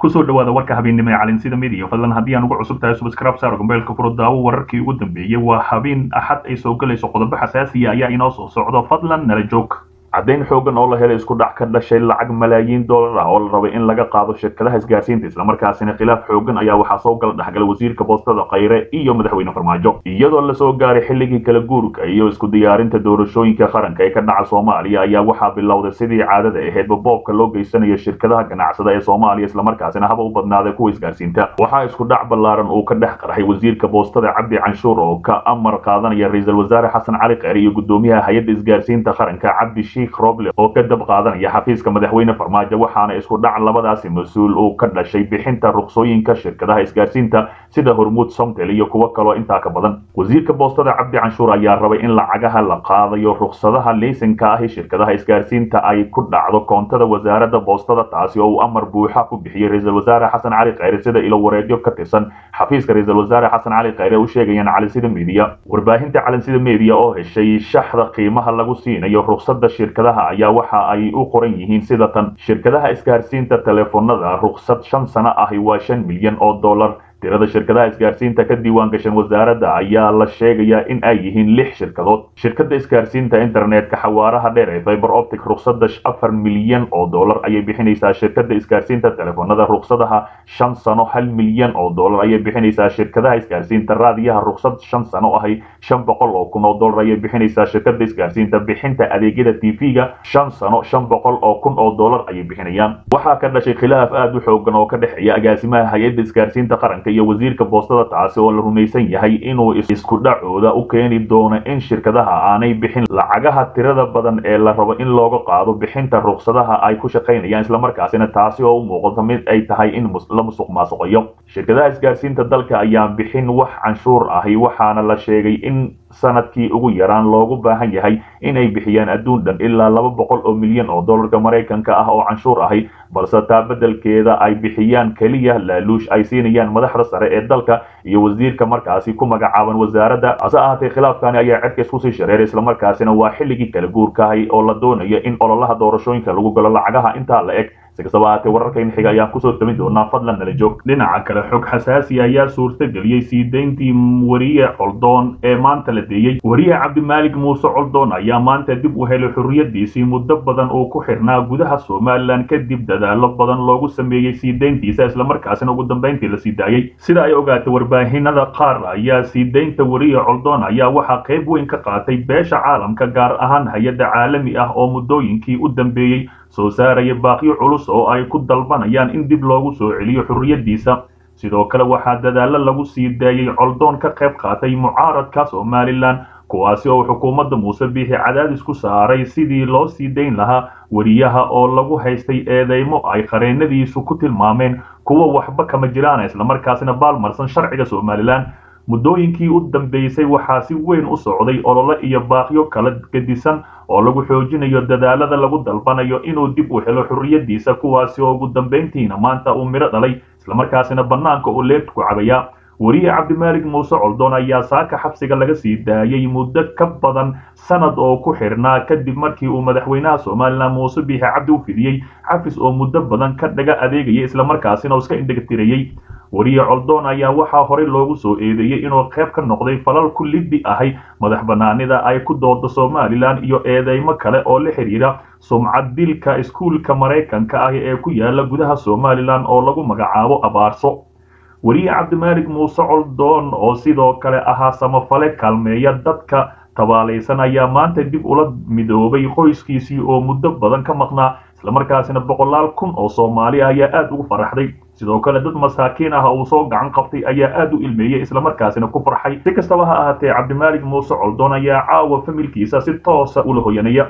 kusoo dhawaada warka habeennimo ee calinsida midiya fadlan haddii aan ugu cusub tahay subscribe saar gombeelka furo daawo wararkii ugu dambeeyey waa habeen axad ay soo gelayso qodobo xasaasiya ayaa inoo soo socdo fadlan nala joog caddayn xoogan oo la helay isku dhac ka dhashay lacag malaayiin dollar ah oo la rabay in laga qaado shirkadaha isgaarsiinta islamarkaasina khilaaf xoogan ayaa waxaa soo gala dhexgalay wasiirka boostada khayre iyo madaxweyne farmaajo iyadoo lasoo gaaray xilligii kala guurka iyo isku diyaarinta doorashooyinka qaranka ee ka dhaca soomaaliya ayaa waxaa bilowday sidii caadada ahaydba boobka loo geysanayo shirkadaha ganacsada ee soomaaliya islamarkaasina haba u badnaaday kuwa isgaarsiinta waxaa isku dhac ballaaran uu ka dhex qarxay wasiirka boostada cabdi canshuur oo ka amar qaadanaya ra-iisul wasaare xasan cali kheyre iyo gudoomiyaha hay-adda isgaarsiinta qaranka cabdi roble oo ka dab qaadanaya xafiiska madaxweyne farmaajo waxaana isku dhac labadaasi mas-uul uu ka dhashay bixinta ruqsooyinka shirkadaha isgaarsiinta sida hormuud somtel iyo kuwo kaloo intaa ka badan wasiirka boostada cabdi canshuur ayaa rabay in lacagaha la qaadayo ruqsadaha leysanka ahi shirkadaha isgaarsiinta ay ku dhacdo koontada wasaaradda boostada taasi oo uu amar buuxa ku bixiyey ra-iisul wasaare xasan cali kheyre sida ilo wareedyo ka tirsan xafiiska ra-iisul wasaare xasan cali kheyre u sheegayaan calinsida media warbaahinta calinsida media oo heshay shaxda qiimaha lagu siinayo ruqsada shirkadaha ayaa waxa ay u qoran yihiin sida tan shirkadaha isgaarsiinta teleefonada ruqsad shan sano ahi waa shan milyan oo dollar tirada shirkadaha isgaarsiinta ka diiwaan gashan wasaaradda ayaa la sheegayaa in ay yihiin lix shirkadood shirkada isgaarsiinta internetka xawaaraha dheer ee fiber optic ruqsada afar milyan oo dollar ayay bixinaysaa shirkada isgaarsiinta teleefonada ruqsadaha shan sano hal milyan oo dollar ayay bixinaysaa shirkadaha isgaarsiinta raadiyaha ruqsad shan sano ahi shan boqol oo kun oo dollar ayay bixinaysaa shirkada isgaarsiinta bixinta adeegyada tv-ga shan sano shan boqol oo kun oo dollar ayay bixinayaan waxaa ka dhashay khilaaf aada u xoogan oo ka dhexeeya agaasimaha hay-adda isgaarsiinta qaranka iyo wasiirka boostada taasi oo la rumaysan yahay inuu isku dhacooda u keeni doono in shirkadaha aanay bixin lacagaha tirada badan ee la rabo in looga qaado bixinta ruqsadaha ay ku shaqaynayaan islamarkaasina taasi oo u muuqato mid ay tahay in la musuq maasuqayo shirkadaha isgaarsiinta dalka ayaan bixin wax canshuur ahi waxaana la sheegay in sanadkii ugu yaraan loogu baahan yahay inay bixiyaan adduun dhan ilaa laba boqol oo milyan oo dollarka maraykanka ah oo canshuur ahi balse taa beddelkeeda ay bixiyaan keliya laaluush ay siinayaan madaxda sare ee dalka iyo wasiirka markaasi ku magacaaban wasaaradda hase ahaatee khilaafkani ayaa cedka isku sii shareeray islamarkaasina waa xilligii kala guurkahay oo la doonayo in ololaha doorashooyinka lagu galo lacagaha intaa la eg si kastaba ahaatee wararkayna xiga ayaan kusoo tamin doonaa fadlan nala joog dhinaca kale xog xasaasi ayaa suurtageliyey sii dayntii wariye coldoon ee maanta la deeyey wariye cabdimaalik muuse coldoon ayaa maanta dib u helay xorriyadiisii muddo badan uu ku xirnaa gudaha somalilan kadib dadaalo badan loogu sameeyey sii dayntiisa islamarkaasina ugu dambayntii la sii daayey sida ay ogaatay warbaahinada qaar ayaa sii daynta wariye coldoon ayaa waxaa qayb weyn ka qaatay beesha caalamka gaar ahaan hay-adda caalami ah oo muddooyinkii u dambeeyey soo saaraya baaqyo culus oo ay ku dalbanayaan in dib loogu soo celiyo xorriyadiisa sidoo kale waxaa dadaalo lagu sii daayey coldoon ka qayb qaatay mucaaradka somalilan kuwaasi oo xukuumadda muuse biixi cadaadis ku saaray sidii loo sii dayn lahaa wariyaha oo lagu haystay eedeymo ay qareenadiisu ku tilmaameen kuwa waxba kama jiraan islamarkaasina baalmarsan sharciga somalilan muddooyinkii u dambeysay waxaa si weyn u socday olole iyo baaqyo kala gedisan oo lagu xoojinayo dadaalada lagu dalbanayo inuu dib u helo xorriyadiisa kuwaasi oo ugu dambayntiina maanta uu midho dhalay islamarkaasina bannaanka uu leebta ku cabaya wariye cabdimaalik muuse coldoon ayaa saaka xabsiga laga sii daayey muddo ka badan sanad oo ku xirnaa kadib markii uu madaxweynaha somalilan muuse biixi cabdi u fidiyey xafis oo muddo badan ka dhaga adeegayay islamarkaasina uu iska indhagatirayey wariye coldoon ayaa waxaa horey loogu soo eedeeyey inuu qayb ka noqday falal ku liddi ahay madax banaanida ay ku doodo somalilan iyo eedeymo kale oo la xidhiira sumcad dilka iskuulka maraykanka ah ee ku yaala gudaha somalilan oo lagu magacaabo abaarso wariye cabdimaalik muuse coldoon oo sidoo kale ahaa samafale kaalmeeya dadka tabaalaysan ayaa maanta dib ula midoobay qoyskiisii oo muddo badan ka maqnaa islamarkaasina boqolaal kun oo soomaali ah ayaa aada ugu faraxday sidoo kale dad masaakiin ah uu soo gacan qabtay ayaa aada u ilmeeyey islamarkaasina ku farxay si kastaba ha ahaatee cabdimaalik muuse coldoon ayaa caawa familkiisa si toosa ula hoyanaya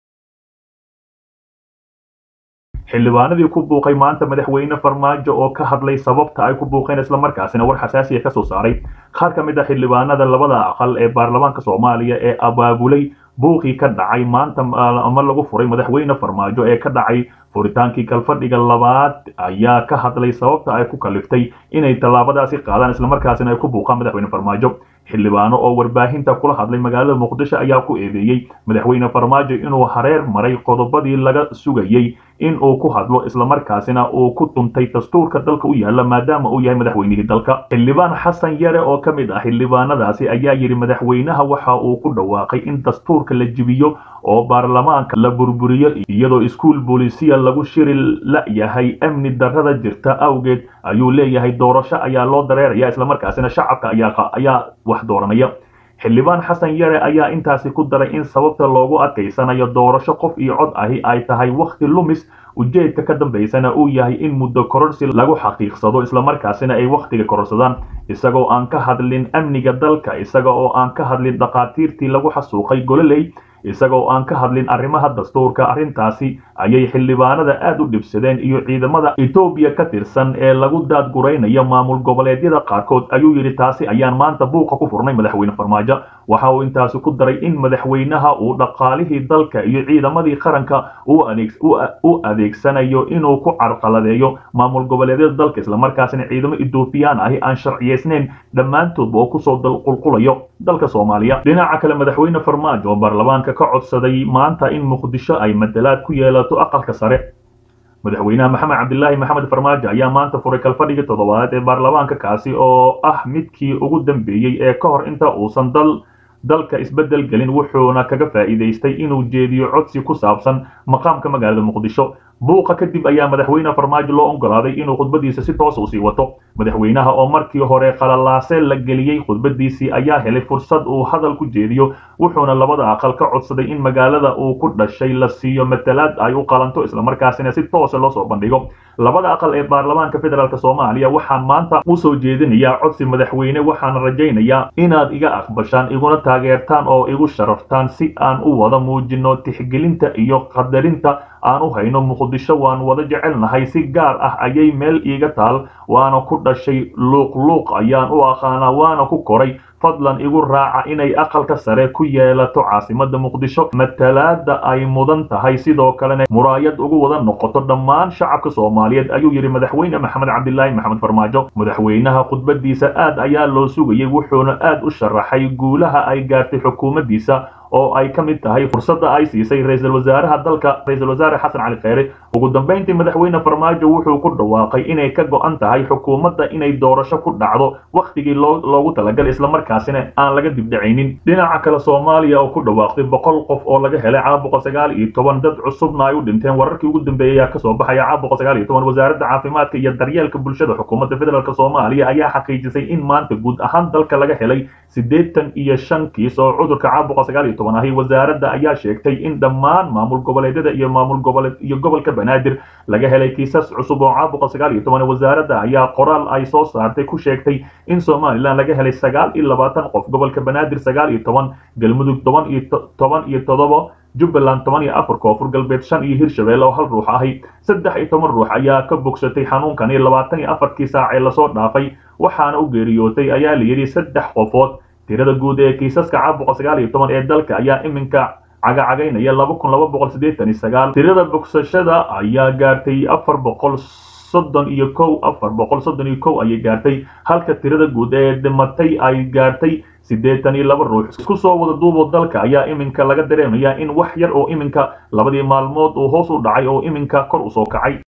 xildhibaanadii ku buuqay maanta madaxweyne farmaajo oo ka hadlay sababta ay ku buuqeen islamarkaasina war xasaasiya ka soo saaray qaar ka mid ah xildhibaanada labada aqal ee baarlamaanka soomaaliya ee abaabulay buuqii ka dhacay maanta ama lagu furay madaxweyne farmaajo ee ka dhacay furitaankii kalfadhiga labaad ayaa ka hadlay sababta ay ku kaliftay inay tallaabadaasi qaadaan islamarkaasina ay ku buuqaan madaxweyne farmaajo xildhibaano oo warbaahinta kula hadlay magaalada muqdisho ayaa ku eedeeyey madaxweyne farmaajo inuu hareer maray qodobadii laga sugayey in uu ku hadlo islamarkaasina uu ku tuntay dastuurka dalka u yaala maadaama uu yahay madaxweynihii dalka xildhibaan xasan yare oo ka mid ah xildhibaanadaasi ayaa yidhi madaxweynaha waxa uu ku dhawaaqay in dastuurka la jibiyo oo baarlamaanka la burburiyo iyadoo iskuul boolisiya lagu shiri la-yahay amni darrada jirta awgeed ayuu leeyahay doorasho ayaa loo dareeraya islamarkaasina shacabka ayaa wax dooranaya xildhibaan xasan yare ayaa intaasi ku daray in sababta loogu adkaysanayo doorasho qof iyo cod ahi ay tahay wakhti lumis ujeedka ka dambaysana uu yahay in muddo kororsi lagu xaqiiqsado islamarkaasina ay wakhtiga kororsadaan isagoo aan ka hadlin amniga dalka isaga oo aan ka hadlin dhakhaatiirtii lagu xasuuqay gololey isagoo aan ka hadlin arrimaha dastuurka arrintaasi ayay xildhibaanada aad u dhibsadeen iyo ciidamada etoobiya ka tirsan ee lagu daadguraynaya maamul goboleedyada qaarkood ayuu yidhi taasi ayaan maanta buuqa ku furnay madaxweyne farmaajo waxa uu intaasi ku daray in madaxweynaha uu dhaqaalihii dalka iyo ciidamadii qaranka u adeegsanayo inuu ku carqaladeeyo maamul goboleedyada dalka islamarkaasina ciidamo etoobiyaan ahi aan sharciyeysnayn dhammaantoodba oo kusoo qulqulayo dalka soomaaliya dhinaca kale madaxweyne farmaajo oo baarlamaanka ka codsaday maanta in muqdisho ay madalaad ku yeelato aqalka sare madaxweynaha maxamed cabdilaahi maxamed farmaajo ayaa maanta furay kalfadhigii toddobaad ee baarlamaanka kaasi oo ah midkii ugu dambeeyey ee ka hor inta uusan dal dalka isbeddel gelin wuxuuna kaga faa'iidaystay inuu jeediyo codsi ku saabsan maqaamka magaalada muqdisho buuqa kadib ayaa madaxweyne farmaajo loo ogolaaday inuu khudbadiisa si toos u sii wato madaxweynaha oo markii hore qalalaase la geliyey khudbadiisii ayaa helay fursad uu hadal ku jeediyo wuxuuna labada aqal ka codsaday in magaalada uu ku dhashay la siiyo matalaad ay u qalanto islamarkaasina si toosa loo soo bandhigo labada aqal ee baarlamaanka federaalk soomaaliya waxaan maanta usoo jeedinayaa codsi madaxweyne waxaana rajaynayaa inaad iga aqbashaan iguna taageertaan oo igu sharaftaan si aan u wada muujino tixgelinta iyo qadarinta aan u hayno muqdisho waan wada jecelnahay si gaar ah ayay meel iiga taal waana ku dhashay luuqluuq ayaan u aqaanaa waana ku koray fadlan igu raaca inay aqalka sare ku yeelato caasimada muqdisho matalaada ay mudan tahay sidoo kalena muraayad ugu wada noqoto dhammaan shacabka soomaaliyeed ayuu yidhi madaxweyne maxamed cabdilaahi maxamed farmaajo madaxweynaha khudbadiisa aad ayaa loo sugayay wuxuuna aad u sharaxay guulaha ay gaartay xukuumaddiisa oo ay ka mid tahay fursadda ay siisay ra-iisul wasaaraha dalka ra-iisul wasaare xasan cali kheyre ugu dambayntii madaxweyne farmaajo wuxuu ku dhawaaqay inay ka go-an tahay xukuumadda inay doorasho ku dhacdo wakhtigii loogu talagalay islamarkaasina aan laga dibdhacaynin dhinaca kale soomaaliya oo ku dhawaaqday boqol qof oo laga helay caabuqa sagaal iyo toban dad cusubna ay u dhinteen wararkii ugu dambeeyey ayaa kasoo baxaya caabuqa sagaal iyo toban wasaaradda caafimaadka iyo daryeelka bulshada xukuumadda federaalk soomaaliya ayaa xaqiijisay in maanta guud ahaan dalka laga helay siddeetan iyo shan kiis oo cudurka caabuqa sagaal iyo toban ahi wasaaradda ayaa sheegtay in dhammaan maamul goboleedyada iyo maamul goboleed iyo gobolka banaadir laga helay kiisas cusub oo caabuqa sagaal iyo toban wasaaradda ayaa qoraal ay soo saartay ku sheegtay in somalilan laga helay sagaal iyo labaatan qof gobolka banaadir sagaal iyo toban galmudug toban iyo toban iyo toddoba jubbaland toban iyo afar koonfur galbeed shan iyo hirshabelle oo hal ruux ahi saddex iyo toban ruux ayaa ka bogsatay xanuunkani labaatan iyo afarkii saac ee lasoo dhaafay waxaana u geeriyootay ayaa la yidhi saddex qofood tirada guud ee kiisaska caabuqa sagaal iyo toban ee dalka ayaa iminka cagacagaynaya laba kun laba boqol siddeetan iyo sagaal tirada bogsashada ayaa gaartay afar boqol soddon iyo kow afar boqol soddon iyo kow ayay gaartay halka tirada guud ee dhimatay ay gaartay siddeetan iyo laba ruux isku soo wada duuboo dalka ayaa iminka laga dareemayaa in wax yar oo iminka labadii maalmood uu hoos u dhacay oo iminka kor usoo kacay